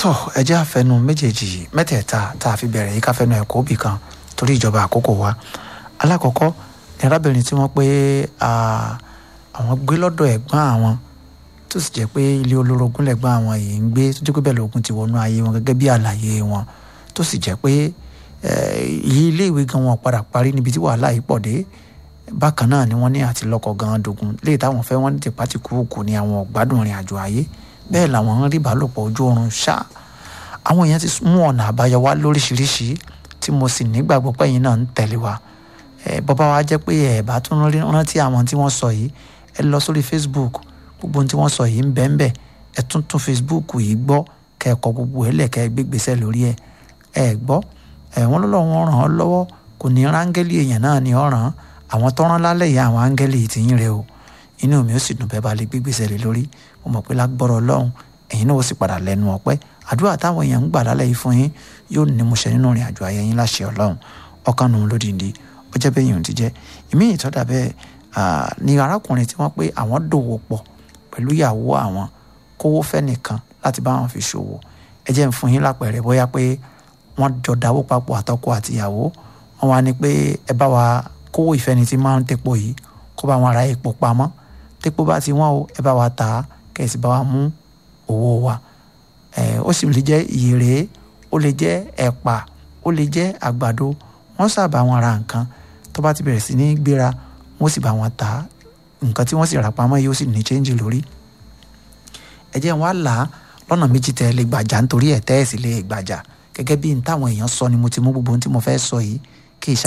tó ẹjẹ́ àfẹnu méjèèjì mẹ́tẹ̀ẹ̀ta tá a fi bẹ̀rẹ̀ yìí ká fẹnu ẹ̀kọ́ bì kan torí ìjọba àkókò wa alákọ̀ọ́kọ́ ní arábìnrin tí wọ́n pé àwọn gbé lọ́dọ̀ ẹ̀gbọ́n àwọn tó sì jẹ́ pé ilé olórogún lẹ́gbọ́n àwọn yìí ń gbé tó jẹ́ pé bẹ́ẹ̀ lóògùn ti wọnú ayé wọn gẹ́gẹ́ bí àlàyé wọn tó sì jẹ́ pé ilé ìwé gan wọn padà parí níbi tí wàhálà yìí pọ̀ dé bákan náà ni wọ́n ní àti lọ́kọ gan dogun léyìí táwọn fẹ́ wọ́n ní tìpátì kúrúkù ní àwọn ọ̀gbádùn ìrìn àjò ayé bẹ́ẹ̀ làwọn ń rí ìbálòpọ̀ ojú oorun ṣá àwọn èèyàn ti mú ọ̀nà àbáyọ wá lóríṣiríṣi tí mo sì nígbàgbọ́ pé ẹ̀yin náà ń tẹ̀lé wa bọ́bá wa jẹ́ pé ẹ̀ bá tún rántí àwọn tí wọ́n sọ yìí ẹ lọ sórí Facebook gbogbo ohun tí wọ́n sọ yìí ń bẹ́ẹ̀ bẹ́ẹ̀ ẹ tún tún Facebook yìí gbọ́ kẹ́ ẹ kọ gbogbo ẹ̀ lẹ̀ kẹ́ ẹ gbégbèsè lórí ẹ̀ ẹ gbọ́ ẹ̀ wọ́n lọ́lọ́ wọn ràn án lọ́wọ́ kò ní rángẹ́lì èèyàn náà ní ọ̀ràn àwọn tó rán lálẹ́ yìí àwọn áńgẹ́lì ti yín rẹ o inú mi ó sì dùn bẹ́ẹ̀ bá lè gbégbèsè lé lórí mo mọ̀ pé lágbọ́rọ̀ ọlọ́run ẹ̀yin náà ó sì padà lẹ́nu ọpẹ́ àdúrà táwọn èèyàn ń gbà lálẹ́ yìí fún yín yóò ní mo ṣe nínú ìrìn àjò ayé yín láṣẹ ọlọ́run ọkàn nù lódìndí ó jẹ́ bẹ́ẹ̀ yìí ò ti jẹ́ ìmí ìtọ́dà bẹ́ẹ̀ ni arákùnrin tí wọ́n pé àwọn dòwò pọ̀ pẹ̀lú ìyàwó àwọn kówó fẹ́ nìkan láti bá wọn fi ṣòwò ẹ jẹ́ ń fún yín lápẹ̀rẹ̀ bóyá pé wọ́n jọ dáwó papọ̀ àtọkọ àtìyàwó wọ́n wá ní pé ẹ bá wa kówó ìfẹ́ni tí máa ń tepo yìí kó bá wọn ra epo pamọ́ tepo bá ti wọ́n o ẹ bá wa tà á kẹ̀sì bá wa mú owó wa ó sì lè jẹ́ ìyèrè ó lè jẹ́ ẹ̀pà ó lè jẹ́ àgbàdo wọ́n sábà wọn ra nǹkan tó bá ti bẹ̀rẹ̀ sí ní gbéra wọ́n sì bá wọn tà á nǹkan tí wọ́n sì rà pamọ́ yìí ó sì ní chẹ́ńjì lórí ẹ jẹ́ wọn á là á lọ́nà méjì tẹ́ lè gbàjà nítorí ẹ̀ tẹ́ ẹ̀ sì lè gbàjà gẹ́gẹ́ bí n táwọn èèyàn sọ ni mo ti mú gbogbo ohun tí mo fẹ́ sọ yìí